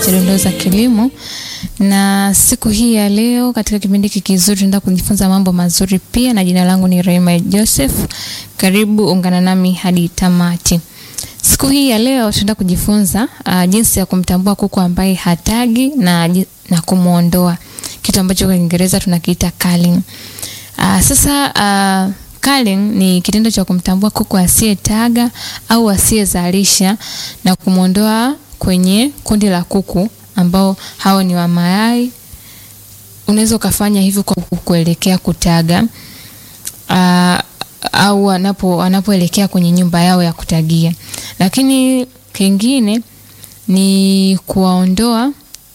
cha dondoo za kilimo, na siku hii ya leo katika kipindi hiki kizuri tunaenda kujifunza mambo mazuri pia, na jina langu ni Rehema Joseph. Karibu ungana nami hadi tamati. Siku hii ya leo tunaenda kujifunza uh, jinsi ya kumtambua kuku ambaye hatagi na, na kumwondoa, kitu ambacho kwa Kiingereza tunakiita culling. Uh, sasa uh, culling ni kitendo cha kumtambua kuku asiyetaga au asiyezalisha na kumwondoa kwenye kundi la kuku ambao hao ni wa mayai. Unaweza ukafanya hivyo kwa kuelekea kutaga uh, au wanapo wanapoelekea kwenye nyumba yao ya kutagia. Lakini kingine ni kuwaondoa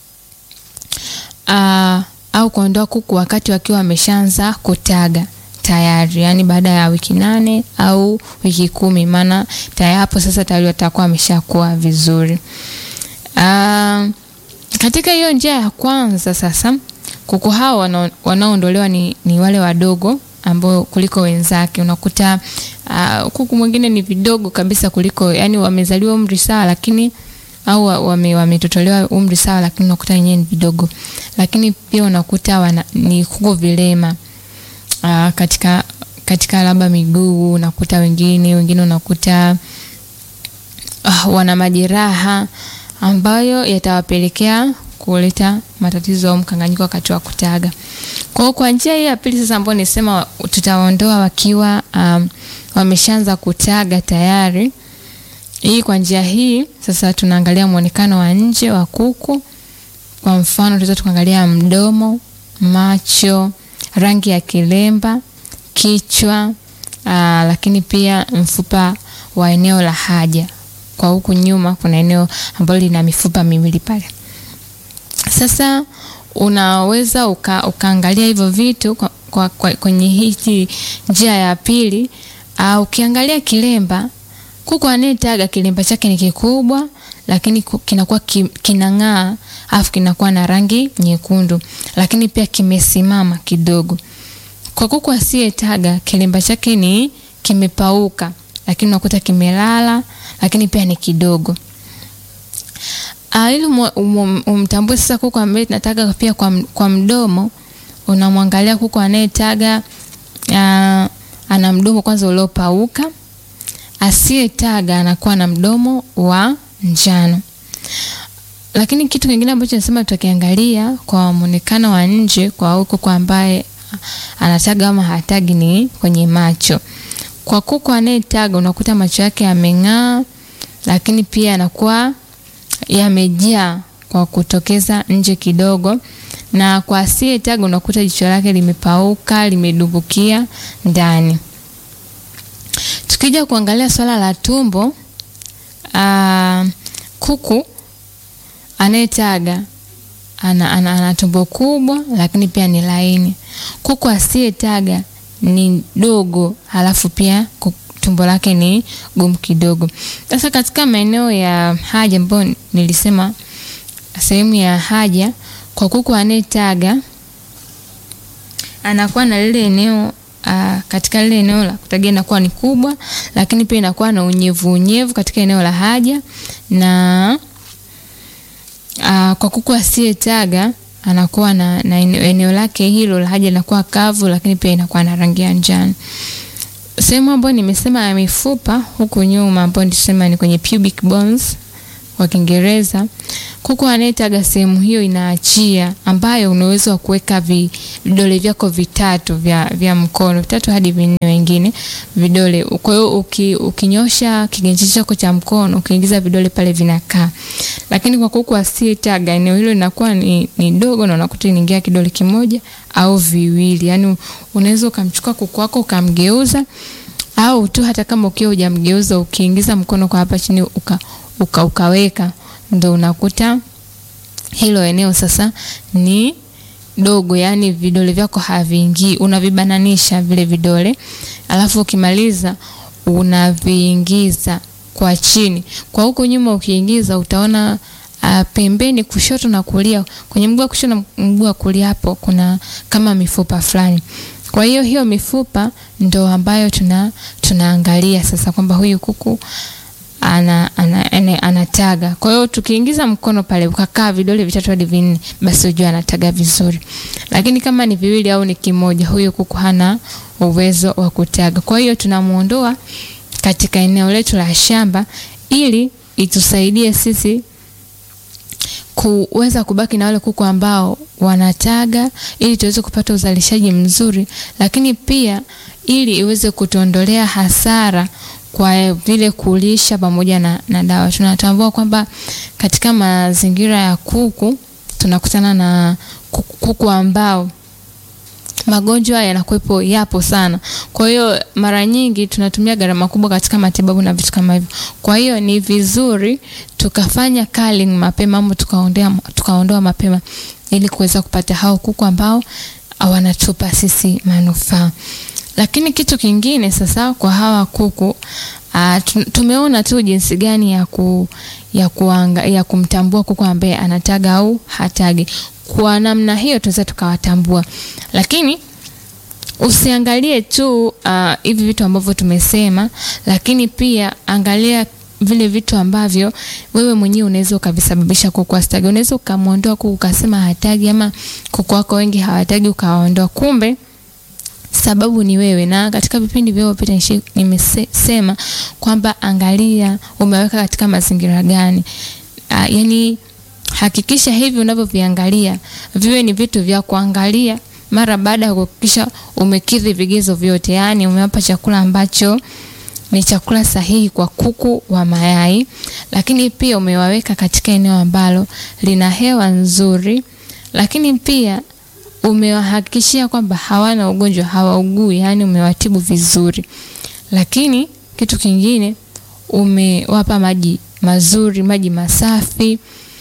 uh, au kuondoa kuku wakati wakiwa wameshaanza kutaga tayari, yani baada ya wiki nane au wiki kumi, maana tayari hapo sasa tayari watakuwa wameshakuwa vizuri. Uh, katika hiyo njia ya kwanza sasa, kuku hao wanaoondolewa ni, ni wale wadogo ambao kuliko wenzake. Unakuta uh, kuku mwingine ni vidogo kabisa kuliko, yani wamezaliwa umri sawa, lakini au wame wametotolewa umri sawa, lakini unakuta wenyewe ni vidogo. Lakini pia unakuta wana, ni kuku vilema uh, katika katika labda miguu, unakuta wengine wengine unakuta uh, wana majeraha ambayo yatawapelekea kuleta matatizo au mkanganyiko wakati wa kutaga. Kwa hiyo kwa njia hii ya pili sasa, ambayo nisema tutaondoa wakiwa um, wameshaanza kutaga tayari. Hii kwa njia hii sasa tunaangalia muonekano wa nje wa kuku. Kwa mfano, tunaweza tukaangalia mdomo, macho, rangi ya kilemba, kichwa, aa, lakini pia mfupa wa eneo la haja. Kwa huku nyuma kuna eneo ambalo lina mifupa miwili pale. Sasa unaweza uka, ukaangalia hivyo vitu kwa, kwa, kwa, kwenye hii njia ya pili. Uh, ukiangalia kilemba, kuku anayetaga kilemba chake ni kikubwa, lakini kinakuwa ki, kinang'aa afu kinakuwa na rangi nyekundu, lakini pia kimesimama kidogo. Kwa kuku asiyetaga kilemba chake ni kimepauka, lakini unakuta kimelala, lakini pia ni kidogo. Uh, ili umtambue sasa kuku ambaye tunataga pia kwa, kwa mdomo, unamwangalia kuku anayetaga uh, ana mdomo kwanza uliopauka. Asiyetaga anakuwa na mdomo wa njano. Lakini kitu kingine ambacho nasema tutakiangalia kwa muonekano wa nje kwa huko kwa ambaye anataga ama hatagi ni kwenye macho. Kwa kuku anayetaga unakuta macho yake yameng'aa, lakini pia anakuwa yamejaa kwa kutokeza nje kidogo, na kwa asiyetaga unakuta jicho lake limepauka limedumbukia ndani. Tukija kuangalia swala la tumbo, aa, kuku anayetaga ana, ana, ana tumbo kubwa lakini pia ni laini. Kuku asiyetaga ni dogo, halafu pia tumbo lake ni gumu kidogo. Sasa katika maeneo ya haja ambayo nilisema sehemu ya haja, kwa kuku anayetaga anakuwa na lile eneo uh, katika lile eneo la kutagia inakuwa ni kubwa, lakini pia inakuwa na unyevu unyevu katika eneo la haja na uh, kwa kuku asiyetaga anakuwa na, na eneo lake hilo la haja linakuwa kavu, lakini pia inakuwa na rangi ya njano sehemu ambayo nimesema ya mifupa huku nyuma ambayo nisema ni kwenye pubic bones kwa Kiingereza. Kuku anayetaga sehemu hiyo inaachia, ambayo unaweza wa kuweka vidole vyako vitatu vya, vya mkono vitatu hadi vinne wengine vidole. Kwa hiyo uki, ukinyosha kiganja chako cha mkono ukiingiza vidole pale vinakaa, lakini kwa kuku asiyetaga eneo hilo linakuwa ni, ni dogo na unakuta inaingia kidole kimoja au viwili. Yani unaweza ukamchukua kuku wako ukamgeuza, au tu hata kama ukiwa hujamgeuza ukiingiza mkono kwa hapa chini uka, uka ukaweka ndo unakuta hilo eneo sasa ni dogo, yani vidole vyako haviingii, unavibananisha vile vidole, alafu ukimaliza unaviingiza kwa chini. Kwa huko nyuma ukiingiza utaona uh, pembeni kushoto na kulia, kwenye mguu wa kushoto na mguu wa kulia, hapo kuna kama mifupa fulani. Kwa hiyo hiyo mifupa ndo ambayo tuna tunaangalia sasa kwamba huyu kuku ana, ana, ana, anataga. Kwa hiyo tukiingiza mkono pale ukakaa vidole vitatu hadi vinne, basi ujue anataga vizuri. Lakini kama ni viwili au ni kimoja, huyo kuku hana uwezo wa kutaga. Kwa hiyo tunamuondoa katika eneo letu la shamba ili itusaidie sisi kuweza kubaki na wale kuku ambao wanataga ili tuweze kupata uzalishaji mzuri, lakini pia ili iweze kutuondolea hasara kwa vile kulisha pamoja na, na dawa. Tunatambua kwamba katika mazingira ya kuku tunakutana na kuku, kuku ambao magonjwa yanakuwepo yapo sana. Kwa hiyo mara nyingi tunatumia gharama kubwa katika matibabu na vitu kama hivyo. Kwa hiyo ni vizuri tukafanya culling mapema ama tukaondoa tukaondoa mapema ili kuweza kupata hao kuku ambao wanatupa sisi manufaa. Lakini kitu kingine sasa kwa hawa kuku uh, tumeona tu jinsi gani ya ku, ya, kuanga, ya kumtambua kuku ambaye anataga au hatagi. Kwa namna hiyo tunaweza tukawatambua, lakini usiangalie tu uh, hivi vitu ambavyo tumesema, lakini pia angalia vile vitu ambavyo wewe mwenyewe unaweza ukavisababisha kuku asitagi. Unaweza ukamwondoa kuku ukasema hatagi, ama kuku wako wengi hawatagi ukawaondoa, kumbe sababu ni wewe. Na katika vipindi vilivyopita nimesema kwamba angalia umeweka katika mazingira gani. Uh, yani hakikisha hivi unavyoviangalia viwe ni vitu vya kuangalia mara baada ya kuhakikisha umekidhi vigezo vyote, yaani umewapa chakula ambacho ni chakula sahihi kwa kuku wa mayai, lakini pia umewaweka katika eneo ambalo lina hewa nzuri, lakini pia umewahakikishia kwamba hawana ugonjwa, hawaugui, yaani umewatibu vizuri. Lakini kitu kingine umewapa maji mazuri, maji masafi,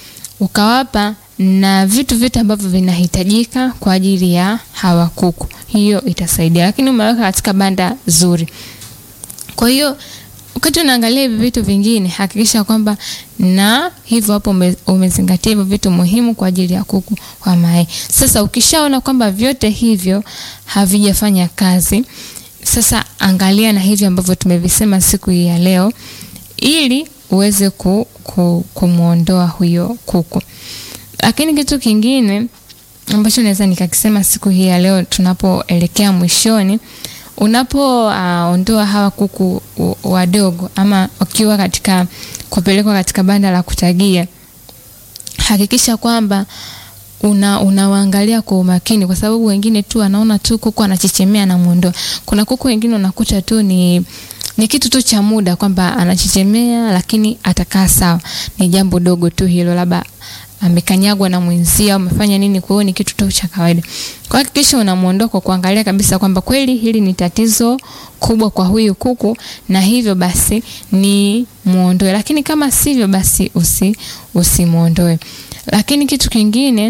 ukawapa na vitu vyote ambavyo vinahitajika kwa ajili ya hawa kuku. Hiyo itasaidia, lakini umeweka katika banda zuri. Kwa hiyo wakati unaangalia hivi vitu vingine, hakikisha kwamba na hivyo hapo ume, umezingatia hivyo vitu muhimu kwa ajili ya kuku wa mayai. Sasa ukishaona kwamba vyote hivyo havijafanya kazi, sasa angalia na hivi ambavyo tumevisema siku hii ya leo, ili uweze ku, ku, kumwondoa huyo kuku. Lakini kitu kingine ambacho naweza nikakisema siku hii ya leo tunapoelekea mwishoni unapoondoa uh, hawa kuku wadogo ama wakiwa katika kupelekwa katika banda la kutagia, hakikisha kwamba una unawaangalia kwa umakini, kwa sababu wengine tu anaona tu kuku anachechemea na muondoa. Kuna kuku wengine unakuta tu ni ni kitu tu cha muda kwamba anachechemea, lakini atakaa sawa, ni jambo dogo tu hilo, labda amekanyagwa na mwenzia, umefanya nini? Kwa hiyo ni kitu tu cha kawaida. Kwa hakikisha unamuondoa kwa kuangalia kabisa kwamba kweli hili ni tatizo kubwa kwa huyu kuku, na hivyo basi ni muondoe, lakini kama sivyo, basi usi usimuondoe. Lakini kitu kingine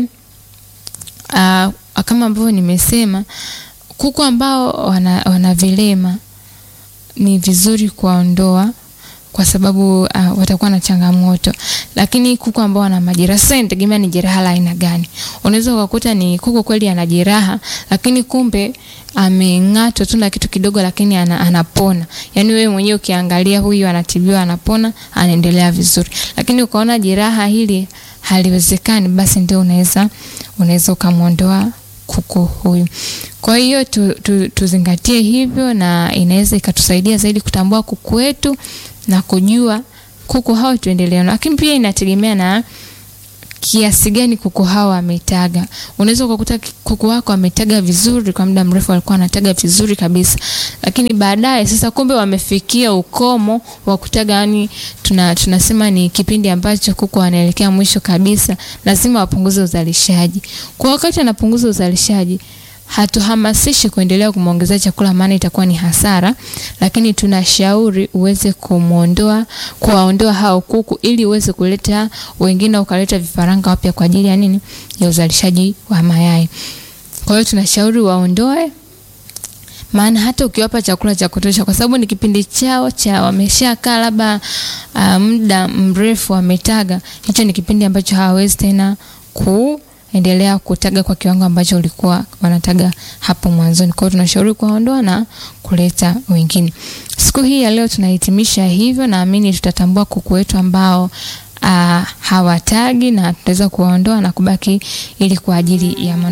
uh, kama ambavyo nimesema, kuku ambao wana, wana vilema ni vizuri kuwaondoa kwa sababu uh, watakuwa na changamoto. Lakini kuku ambao wana majeraha, sasa inategemea ni jeraha la aina gani. Unaweza ukakuta ni kuku kweli ana jeraha, lakini kumbe ameng'atwa tu na kitu kidogo, lakini ana, anapona. Yaani wewe mwenyewe ukiangalia, huyu anatibiwa, anapona, anaendelea vizuri. Lakini ukaona jeraha hili haliwezekani, basi ndio unaweza unaweza ukamwondoa kuku huyu. Kwa hiyo tu, tu, tuzingatie hivyo, na inaweza ikatusaidia zaidi kutambua kuku wetu na kujua kuku hao tuendelee. Lakini pia inategemea na kiasi gani kuku hao ametaga. Unaweza ukakuta kuku wako ametaga vizuri kwa muda mrefu, alikuwa anataga vizuri kabisa, lakini baadaye sasa, kumbe wamefikia ukomo wa kutaga, yani tuna, tunasema ni kipindi ambacho kuku anaelekea mwisho kabisa, lazima wapunguze uzalishaji. Kwa wakati anapunguza uzalishaji hatuhamasishi kuendelea kumwongezea chakula, maana itakuwa ni hasara, lakini tunashauri uweze kumwondoa, kuwaondoa hao kuku ili uweze kuleta wengine, ukaleta vifaranga wapya kwa ajili ya nini? Ya uzalishaji wa mayai. Kwa hiyo tunashauri waondoe, maana hata ukiwapa chakula cha kutosha, kwa sababu ni kipindi chao cha wameshakaa labda uh, muda mrefu wametaga, hicho ni kipindi ambacho hawawezi tena ku endelea kutaga kwa kiwango ambacho ulikuwa wanataga hapo mwanzoni. Kwa hiyo tunashauri kuwaondoa na kuleta wengine. Siku hii ya leo tunahitimisha hivyo, naamini tutatambua kuku wetu ambao uh, hawatagi na tutaweza kuwaondoa na kubaki ili kwa ajili ya